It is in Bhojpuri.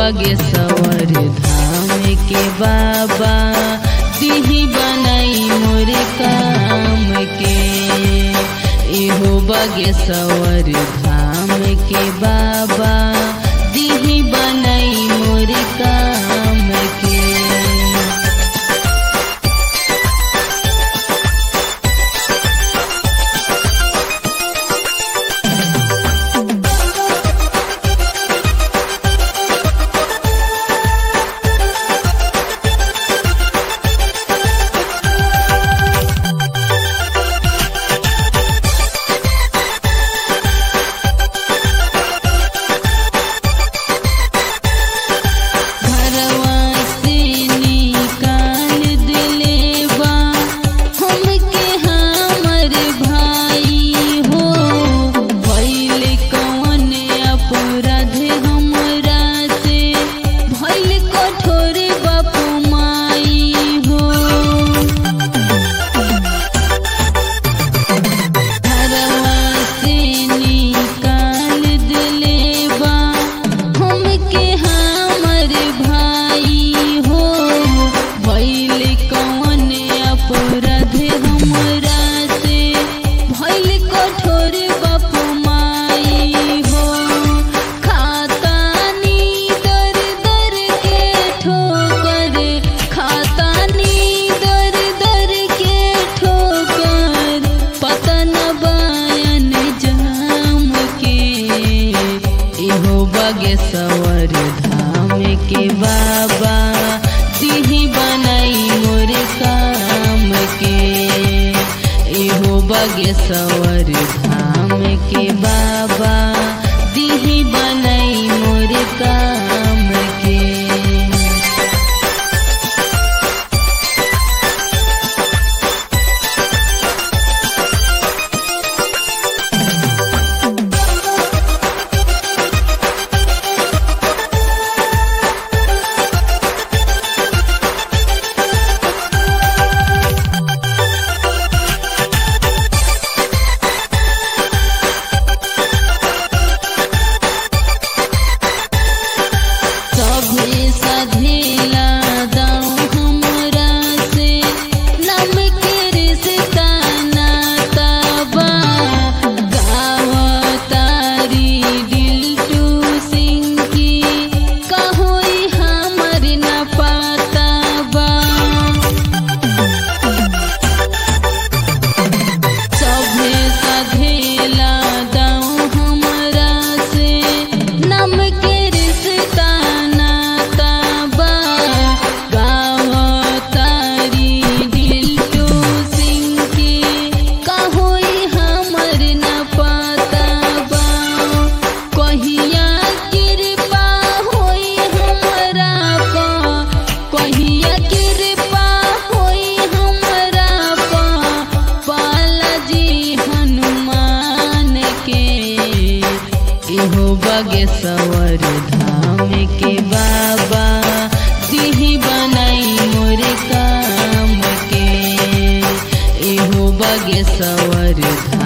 बागेश्वर धाम के बाबा दिही बनाई मोर काम के एहो बागेश्वर धाम के बाबा दिही बनाई मोर काम के घरवा से निकाल दिलेबा हमके हमर भाई हो भइल कौन अपराध हमरा से भइल कठोर बाप माई हो घरवा से निकाल दिलेबा हमके हमर भाई हो भइल कौन अपराध हमरा से भइल कठोर बाप माई हो खातानी दर दर के ठोकर खातानी दर दर के ठोकर पतन बयन जाम के एहो बागेश्वर धाम के बाबा दिही बनाई मोर काम के एहो बागेश्वर धाम के बाबा दिही बनाई मोर काम के सभे सधेला दाऊ हमरा से नम के रिश्ता नाता बा गाव तारी दिल टू सिंह की कहोई हमर न पाता बा सभे सधेला दाऊ हमरा से नम के रिश्ता नाता बा गाव तारी दिल टू सिंह के कहोई हमर न पाता बा कहिया कृपा होई हमरा पा कहिया कृपा होई हमरा पा बालाजी हनुमान के एहो बागेश्वर धाम के बाबा दिही बनाई मोर काम के एहो बागेश्वर धाम